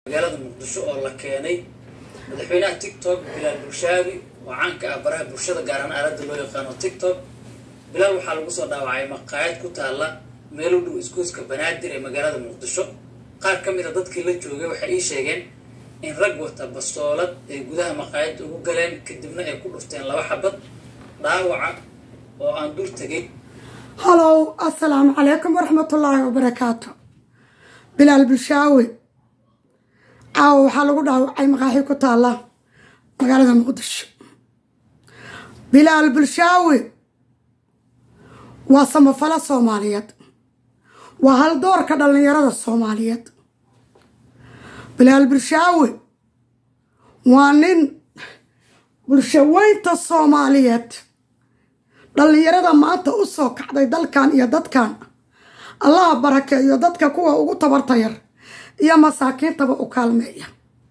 magaalada muqdisho oo la keenay madaxweynaha tiktok bilaal bulshaabi oo caanka ah baraha bulshada gaar ahaan aaladda loo yaqaano tiktok bilaal waxaa lagu soo dhaawacay maqaayad ku taalla meel u dhow iskuuska banaadir ee magaalada muqdisho qaar ka mid a dadkii la joogay waxay ii sheegeen in rag wata bastoolad ay gudaha maqaayadda ugu galeen kadibna ay ku dhufteen laba xabad dhaawaca oo aan dur tegay halow assalaamu calaykum waraxmatullaahi wabarakaatu bilaal bulshaawe caawa waxaa lagu dhaawacay maqaaxi ku taalla magaalada muqdisho bilaal bulshaawe waa samafalo soomaaliyeed waa haldoorka dhallinyarada soomaaliyeed bilaal bulshaawe waa nin bulshaweynta soomaaliyeed dhallinyarada maanta u soo kacday dalkan iyo dadkan allaha barakeeyo dadka kuwa ugu tabarta yar iyo masaakiintaba u kaalmeeya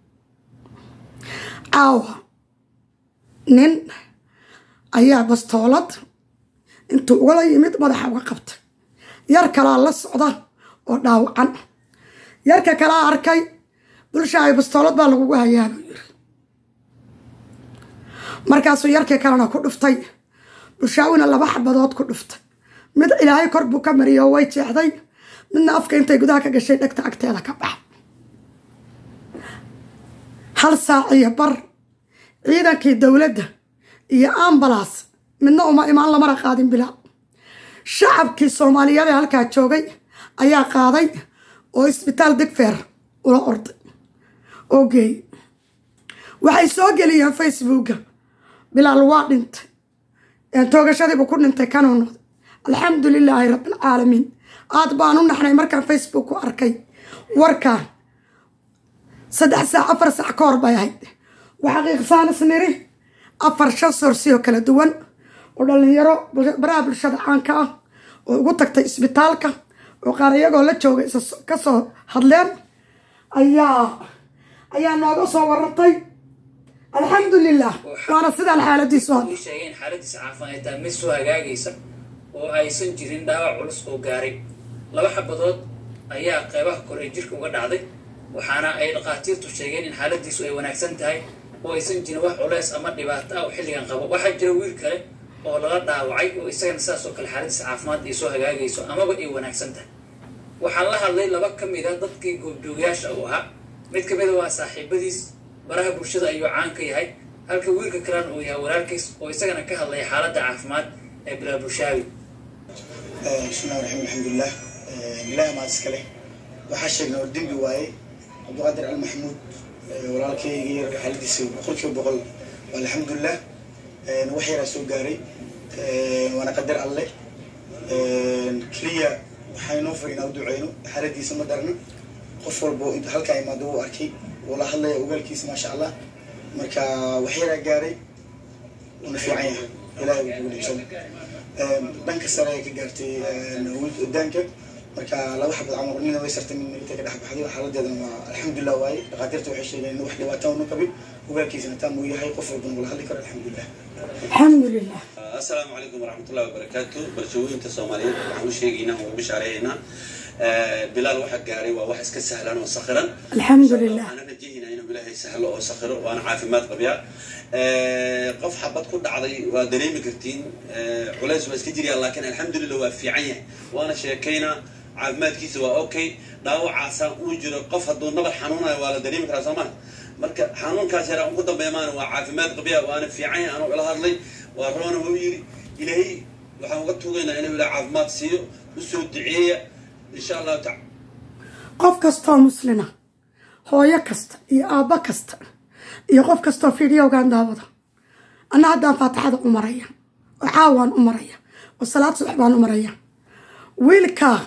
caawa nin ayaa bastoolad intuu ugala yimid madaxa uga qabtay yar kalaa la socda oo dhaawacan yarka kalaa arkay bulshaayo bastoolad baa lagugu hayaabuu yiri markaasuu yarkii kalena ku dhuftay bulshaawina laba xabadood ku dhuftay mid ilaahay kor buu ka mariyay oo way jeexday midna afka intay gudaha ka gashay dhegta agteeda ka bax hal saac iyo bar ciidankii dowladda iyo ambalas midna uma imaan lamana qaadin bilaa shacabkii soomaaliyeed ee halkaa joogay ayaa qaaday oo isbitaal digfeer ula orday oo geeyey waxay soo geliyeen facebooka bilaal waa dhintay toogashadiibu ku dhintay kanuu noqday alxamdu lilaahi rabbialcaalamiin aad baan u naxnay markaan facebook ku arkay warkaan saddex saac afar saac ka hor bay ahayd waxaqiiqsaan isniri afar shan soorsioo kala duwan oo dhallinyaro baraha bulshada caanka ah oo ugu tagtay isbitaalka oo qaar iyagoo la jooga ka soo hadleen ayaa ayaa nooga soo warantay alxamdu lilah waana sidaan xaaladiisu hadda ii sheegay in xaaladiisa caafimaad ay tahay mid soo hagaagaysa oo aysan jirin dhaawac culus oo gaaray laba xabadood ayaa qeybaha kore ee jirka uga dhacday waxaana ay dhakhaatiirtu sheegeen in xaaladiisu ay wanaagsan tahay oo aysan jirin wax culeys ama dhibaato ah oo xilligan qabo waxaa jira wiil kale oo lala dhaawacay oo isagana sidaas oo kale xaaladiisa caafimaad ay soo hagaagayso amaba ay wanaagsan tahay waxaan la hadlay laba ka mid a dadkii goobjoogayaasha uu ahaa mid ka mid a waa saaxiibadiis baraha bulshada ayuu caan ka yahay halka wiilka kalena uu yahay walaalkiis oo isagana ka hadlaya xaaladda caafimaad ee bilaal bulshaawi bismillahi raxmaan alxamdulilah ilaahi maad iskale waxaa sheegnay oo dembi waaye cabdiqaadir al maxamuud walaalkayga yar xaaladiisa boqolkiiba boqol alxamdulilah wax yaraa soo gaaray waana qadar alle keliya waxaa inoo far inaa u duceyno xaaladiisa ma darna qof walbo halkaa imaado wuu arkay wuu la hadlaya ogaalkiisa maasha allah marka wax yaraa gaaray una fiican yahay ilahay uu guulaysan dhanka sare ay ka gaartay odaanka marka laba xabad camar nina way sartay midna intay ka dhex baxday xaaladeedana waa alxamdulilah waaye dhakhaatiirta waxay sheegeen in wax dhibaato una qabin ogaalkiisana taam uu yahay qof walbana wala hadli karo alxamdulilah alxamdulilah asalaamu calaykum waraxmatullahi wabarakaatu bulshooyinta soomaaliyeed waxaan u sheegaynaa oo bishaareeyaynaa bilaal waxa gaaray waa wax iska sahlan oo sakhiran alxamdulilah waxaana rajaynaa inuu ilaahay sahlo oo sakhiro waana caafimaad qabyaa qof xabad ku dhacday waa dareemi kartiin culays waa iska jiryaa laakiin alxamdulillah waa fiican yahay waana sheekaynaa caafimaadkiisa waa okay dhaawacaasa uu jiro qof hadduu nabar xanuunayo waa la dareemi karaa soomaa marka xanuunkaas yaraa ugu dambeeymaan waa caafimaad qabyaa waana fiican yahay anuu ila hadlay waa roona wuu yidhi ilaahay waxaan uga tugaynaa inuu ilaah caafimaad siiyo usoo duceeya insha allahu taala qof kastoo muslina hooyo kasta iyo aabbo kasta iyo qof kastoo fiidiyowgan daawada anna haddaan faatixada u maraya oo caawaan u maraya oo salaad subax baan u maraya wiilkaa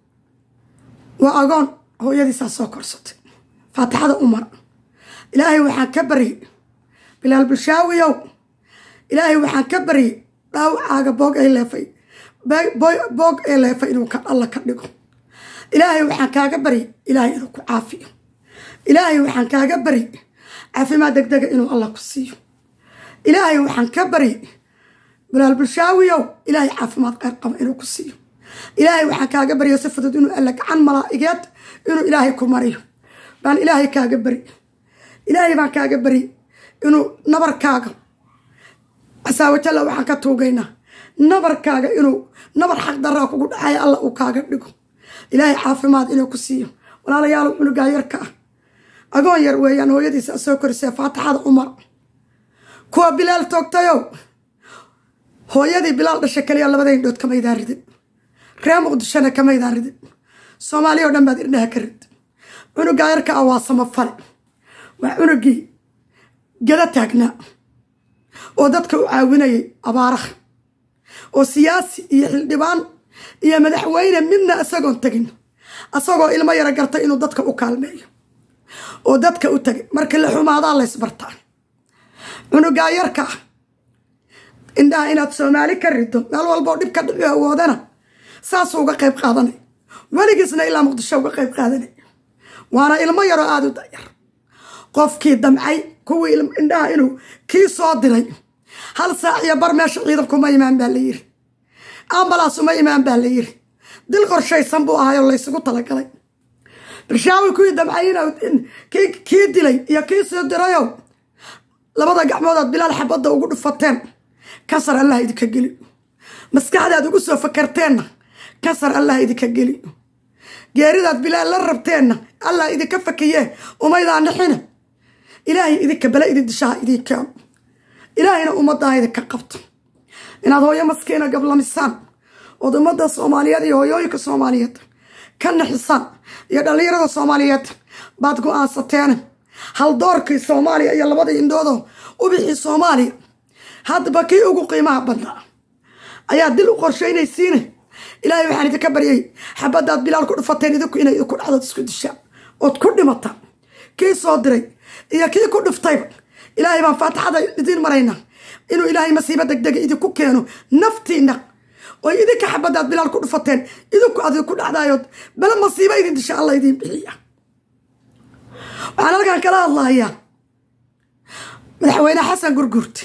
waa agoon hooyadiisaa soo korsatay faatixada u mara ilaahay waxaan ka baryay bilaal bulshaawiyow ilaahay waxaan ka baryay dhaawacaaga boog ay leefay boog ee leefay inuu alla ka dhigo ilaahay waxaan kaaga baryay ilaahay inuu ku caafiyo ilaahay waxaan kaaga baryay caafimaad degdega inuu alla ku siiyo ilaahay waxaan ka baryay bilaal bulshaawiyow ilaahay caafimaad qeyr qaba inuu ku siiyo ilaahay waxaan kaaga baryo si fudud inuu alla gacan malaa'igeed inuu ilaahay ku mariyo baan ilaahay kaaga bari ilaahay baan kaaga bari inuu nabarkaaga casaawajalla waxaan ka tuugaynaa nabarkaaga inuu nabar xaq daraa kugu dhacaya alla uu kaaga dhigo ilaahay caafimaad inuu ku siiyo walaalayaal cunugaa yarka ah agoon yar weeyaan hooyadiisa soo korisee faatixada umar kuwa bilaal toogtayow hooyadii bilaal dhasha kaliya labada indhood kamaydaan ridin ree muqdishona kamaydaan ridin soomaaliya o dhan baad irdhaha ka rid cunugaa yarka ah waa samafale waa cunugii gada taagnaa oo dadka u caawinayay abaaraha oo siyaasi iyo xildhibaan iyo madaxweyne midna isagoon tegin isagoo ilmo yaro gartay inuu dadka u kaalmeeyo oo dadka u tagay marka la xumaadaa laysbartaa cunugaa yarka ah indhaha inaad soomaali ka rido meel walboo dhib ka dhici awoodana saasuu uga qayb qaadanay weligiisna ilaa muqdisho uga qayb qaadanay waana ilmo yaroo aada u dayar qofkii damcay kuwii indhaha inuu kii soo diray hal saac iyo bar meesha ciidankuma imaan baa la yiri ambalaas uma imaan baa la yiri dil qorshaysan buu ahayoo laysugu talagalay barshaawi kuwii damcay kii dilay iyo kii soo dirayow labada gacmoodaad bilaal xabadda ugu dhufateen kasar allah idinka geli maskaxdaad ugu soo fakarteenna kasar allah idinka geli geeridaad bilaal la rabteenna allah idinka fakiyee umaydaa nixina ilaahay idinka bale idin dishaha idin keeno ilaahayna ummaddaa idinka qabto inaad hooyo maskiina gablamisaan ood ummadda soomaaliyeed iyo hooyooyinka soomaaliyeed ka nixisaan iyo dhallinyarada soomaaliyeed baad go-aansateen haldoorkii soomaaliya iyo labadii indhoodoo ubixii soomaaliya haddaba kii ugu qiimaha badnaa ayaa dil u qorshaynaysiine ilaahay waxaan idinka baryay xabadaad bilaal ku dhufateen idinku inay idinku dhacdood isku dishaan ood ku dhimataan kii soo diray iyo kii ku dhiftayba ilaahay baan faatixada idiin maraynaa inuu ilaahay masiibo degdega idinku keeno naftiina oy idinka xabadaad bilaal ku dhufateen idinku ad ku dhacdaayood bale masiibo idin disha alla idiin bixiya waxaan halkan kala hadlahayaa madaxweyne xasan gurgurti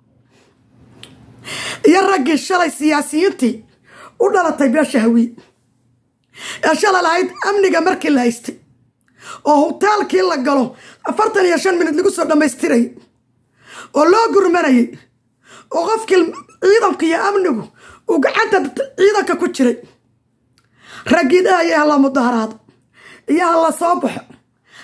iyo raggii shalay siyaasiyiintii u dhalatay beesha hawiye ee shalay lahayd amniga markii la haystay oo hutaalkii la galo afartan iyo shan minut lagu soo dhammaystirayay oo loo gurmanayay oo qofkii ciidanku iyo amnigu uu gacanta ciidanka ku jiray raggii dhahaya hala mudaharaado iyo hala soo baxo